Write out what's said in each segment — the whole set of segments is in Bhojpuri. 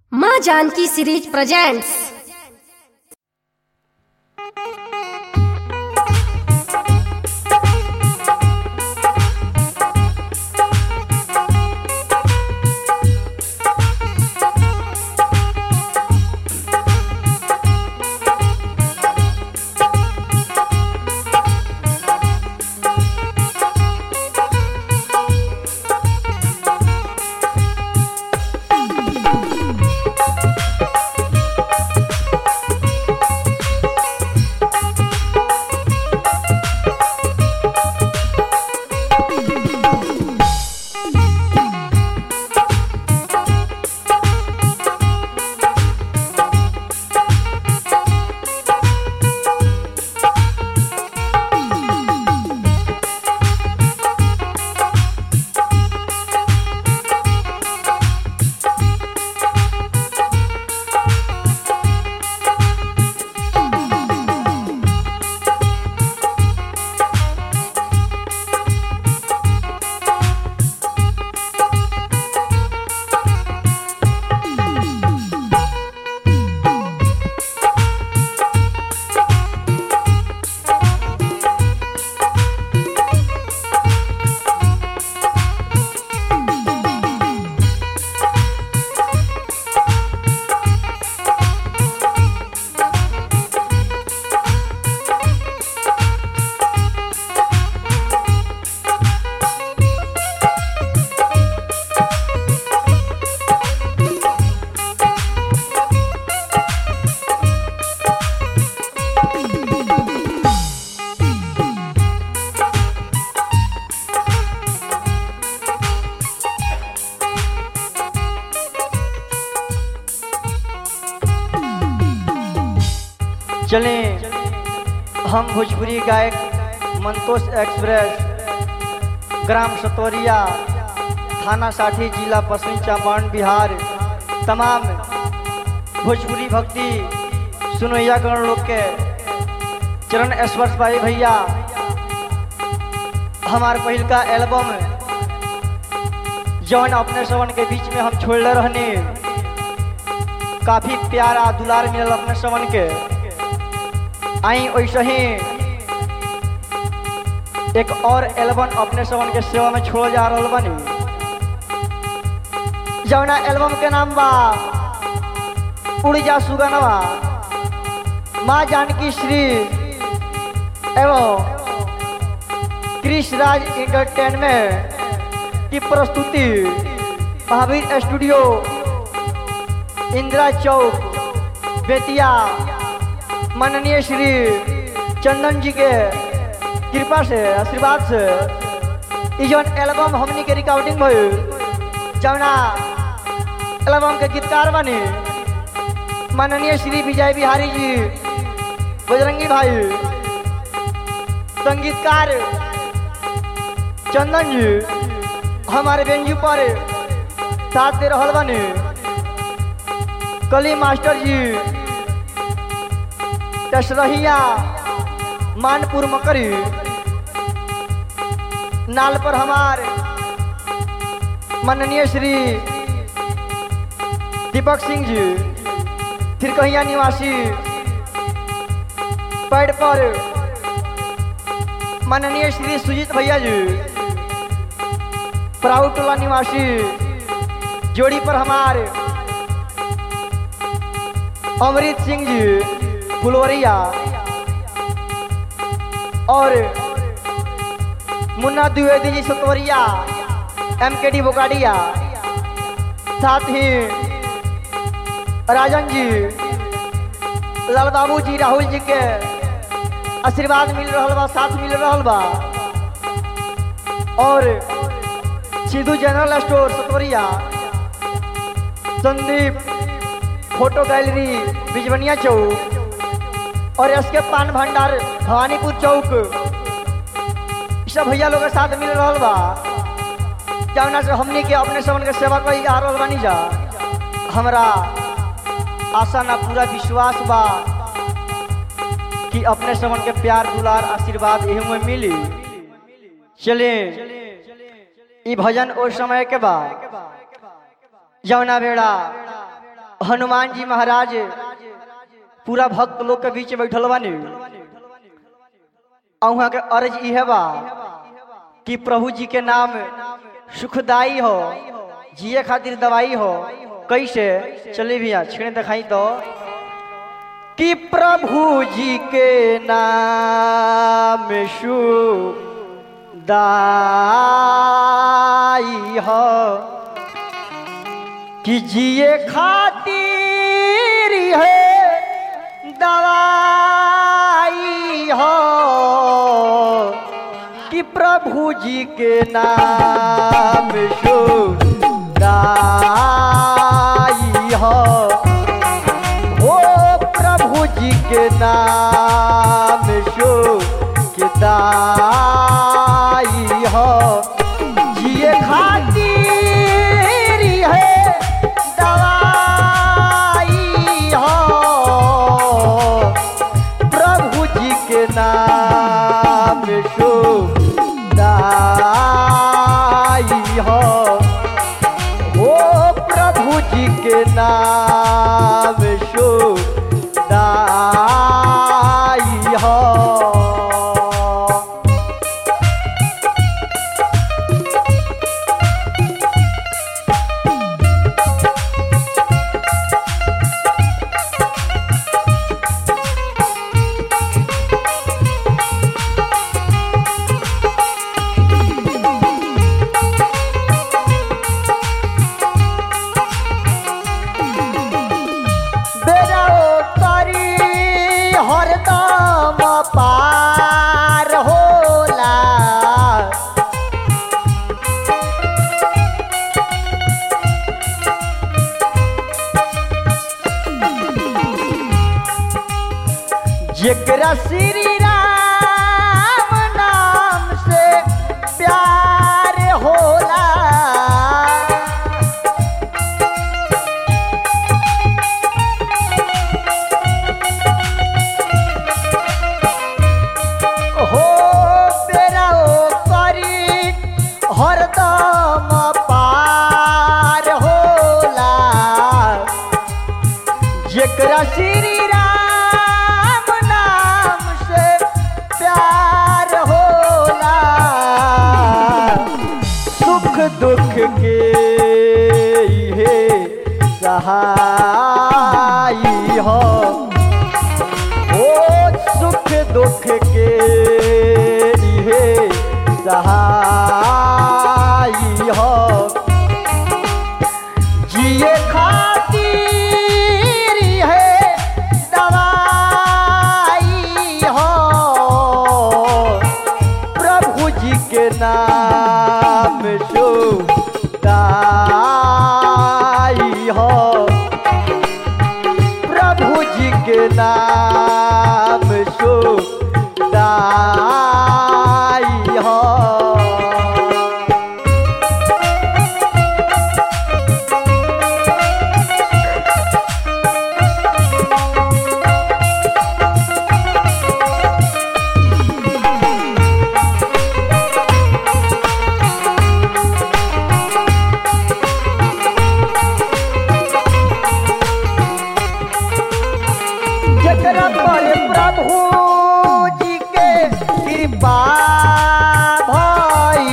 माँ जानकी सीरीज प्रेजेंट्स चले हम भोजपुरी गायक मंतोष एक्सप्रेस ग्राम सतोरिया थाना साठी जिला पश्चिमी चंपारण बिहार तमाम भोजपुरी भक्ति सुनैया गण लोग के चरण स्पर्श भाई भैया हमार पहिल का एल्बम जौन अपने श्रवण के बीच में हम छोड़ले रहने काफी प्यारा दुलार मिलल अपने श्रवण के आई वैसे ही एक और एल्बम अपने श्रवण के सेवा में छोड़ जा रहा बनी जौना एल्बम के नाम बा उड़ जा सुगनवा माँ जानकी श्री एवं कृष राज इंटरटेनमेंट की प्रस्तुति महावीर स्टूडियो इंदिरा चौक बेतिया माननीय श्री चंदन जी के कृपा से आशीर्वाद से ई जौन एल्बम हमनी के रिकॉर्डिंग भइल जौना एल्बम के गीतकार बनी माननीय श्री विजय बिहारी जी बजरंगी भाई संगीतकार चंदन जी हमारे बेंजू पर साथ दे रहल बनी कली मास्टर जी दशरहिया मानपुर मकरी नाल पर हमार माननीय श्री दीपक सिंह जी फिर कहिया निवासी पैड पर माननीय श्री सुजीत भैया जी प्राउड टोला निवासी जोड़ी पर हमारे अमृत सिंह जी फुलवरिया और Munna Dwivedi ji Satwaria M K D Bokadia साथ ही राजन जी लाल बाबू जी राहुल जी के आशीर्वाद मिल रहा बा साथ मिल रहा बा और Sidhu general store Satwaria Sandeep photo gallery Bijwania Chowk और एस के पान भंडार भवानीपुर चौक ई सब भैया लोग के साथ मिल रहा बा जौना से हमनी के अपने समन के सेवा कई आ रहल बानी जा हमरा आशा ना पूरा विश्वास बा कि अपने समन के प्यार दुलार आशीर्वाद एहू में मिली चले ई भजन ओ समय के बाद जौना बेड़ा हनुमान जी महाराज पूरा भक्त लोग के बीच में बैठल बानी और वहाँ के अर्ज इहे बा कि प्रभु जी के नाम सुखदाई हो जिए खातिर दवाई हो कैसे चले भैया छिड़े दिखाई तो कि प्रभु जी के नाम सुखदाई हो कि जिए खातिर है दवाई हो कि प्रभु जी के नाम सुखदाई हो ओ प्रभु जी के नाम सुखदाई हो जिए खातिर है दवाई हो प्रभु जी के नाम सुखदाई हो ओ प्रभु जी के नाम सुखदाई हो बेराओ करी हरदम पार होला जेकरा श्री राम नाम से प्यार होला हो बेरा ओ करी हरदम पार होला जेकरा श्री राम नाम से प्यार होला सुख दुख के इहे सहाई हो ओ सुख दुख के इहे सहाई हो जिए खातिर है दवाई हो प्रभु जी के नाम सुखदाई हो प्रभु जी के नाम सुखदाई हो जकरा पर प्रभु जी के कृपा भाई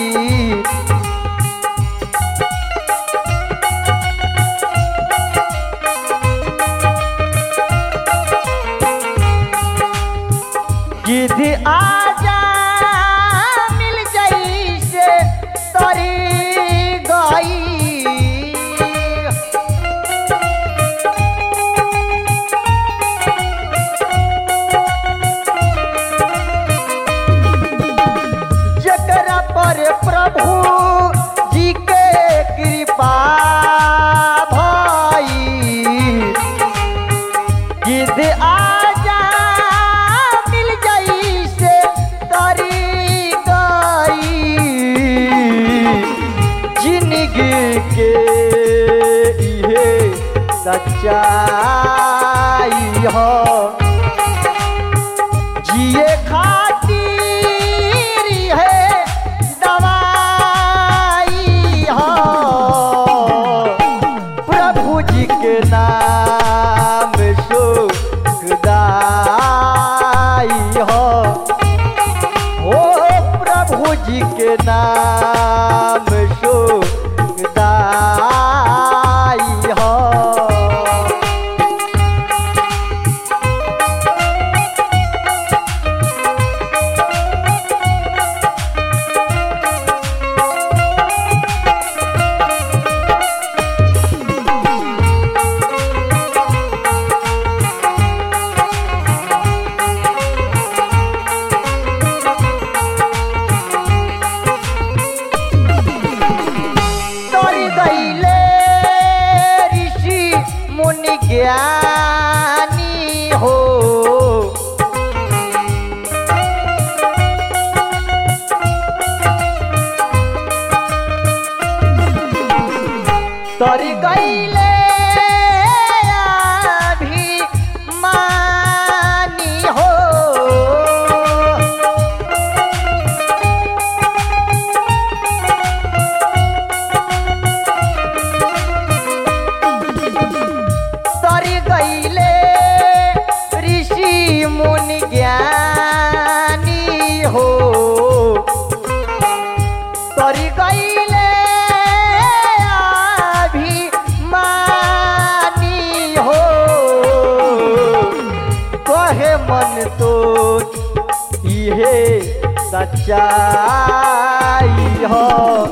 गिद्ध आजा मिल जाई से तरी गई जकरा पर प्रभु जी के कृपा भाई गिद्ध आजा मिल जाई से तरी गई जिंदगी के इहे सच्चाई हो जिए खातिर है दवाई हो प्रभु जी के नाम सुखदाई हो ओ प्रभु जी के नाम सुखदाई हो तोरी गईले ऋषि मुनि ज्ञानी हो तोरी गईले अभिमानी हो तरी गईले ऋषि मुनि ज्ञानी हो तरी गईले अभिमानी हो कहे मन तो इहे सच्चाई हो